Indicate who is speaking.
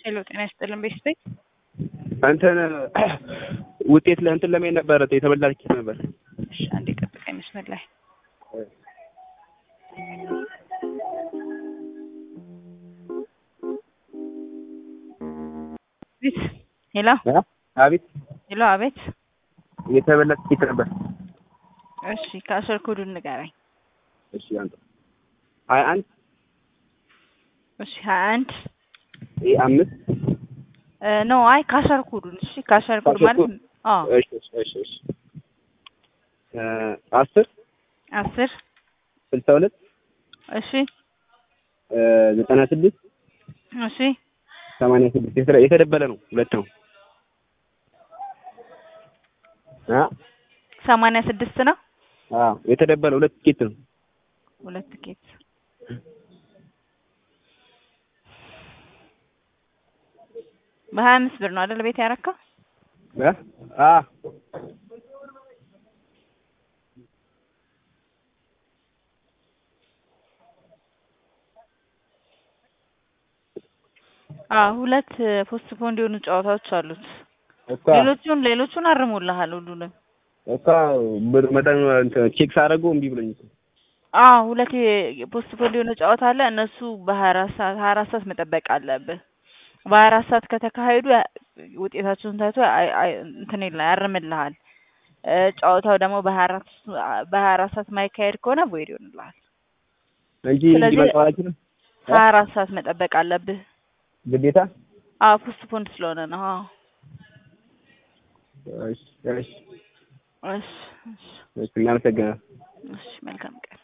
Speaker 1: ሄሎ ጤና ይስጥልን ቤተሰብ
Speaker 2: እንትን ውጤት ለእንትን ለመሄድ ነበረ የተበላ ትኬት ነበር።
Speaker 1: እሺ አንዴ ጠብቀኝ መስመር ላይ ቤት ሄሎ
Speaker 2: አቤት
Speaker 1: ሄሎ አቤት
Speaker 2: የተበላ ትኬት ነበር።
Speaker 1: እሺ ከአስር ኮዱን ንገረኝ
Speaker 2: እሺ አንተ ሀያ አንድ
Speaker 1: እሺ ሀያ አንድ
Speaker 2: ይህ አምስት
Speaker 1: ኖ አይ ካሸር ኮዱን እሺ ካሸር ኮድ
Speaker 2: ካሸር
Speaker 1: ማለት
Speaker 2: ኮድ?
Speaker 1: አዎ
Speaker 2: እሺ እሺ እሺ እሺ እ አስር
Speaker 1: አስር
Speaker 2: ስልሳ ሁለት
Speaker 1: እሺ
Speaker 2: እ ዘጠና ስድስት
Speaker 1: እሺ
Speaker 2: ሰማንያ ስድስት የተደ- የተደበለ ነው ሁለት ነው አ
Speaker 1: ሰማንያ ስድስት ነው
Speaker 2: አዎ የተደበለ ሁለት ትኬት ነው
Speaker 1: ሁለት ቲኬት በሀያ አምስት ብር ነው አይደል ቤት ያረካው
Speaker 2: እ አ
Speaker 1: አዎ ሁለት ፖስት ፖንድ የሆኑ ጨዋታዎች አሉት
Speaker 2: እኮ
Speaker 1: ሌሎቹን ሌሎቹን አርሞልሃል ሁሉንም
Speaker 2: እኮ ብር መጠን እንትን ቼክ ሳደርገው እምቢ ብሎኝ እኮ
Speaker 1: አዎ ሁለት የፖስት ፖንድ የሆነ ጨዋታ አለ እነሱ በሀያ አራት ሰዓት ሀያ አራት ሰዓት መጠበቅ አለብህ በሀያ አራት ሰዓት ከተካሄዱ ያ- ውጤታቸውን ታይቶ አይ- አይ- እንትን ይላል ያርምልሃል እ ጨዋታው ደግሞ በሀያ አራት በሀያ አራት ሰዓት ማይካሄድ ከሆነ ቮይድ ይሆንልሃል
Speaker 2: እንጂ
Speaker 1: ስለዚህ-
Speaker 2: እንጂ መጫወት አልችልም
Speaker 1: ሀያ አራት ሰዓት መጠበቅ አለብህ
Speaker 2: ግዴታ
Speaker 1: አዎ ፖስት ፖንድ ስለሆነ ነው አዎ
Speaker 2: እሺ እሺ
Speaker 1: እሺ እሺ
Speaker 2: እሺ እናመሰግናለን
Speaker 1: እሺ መልካም ቀን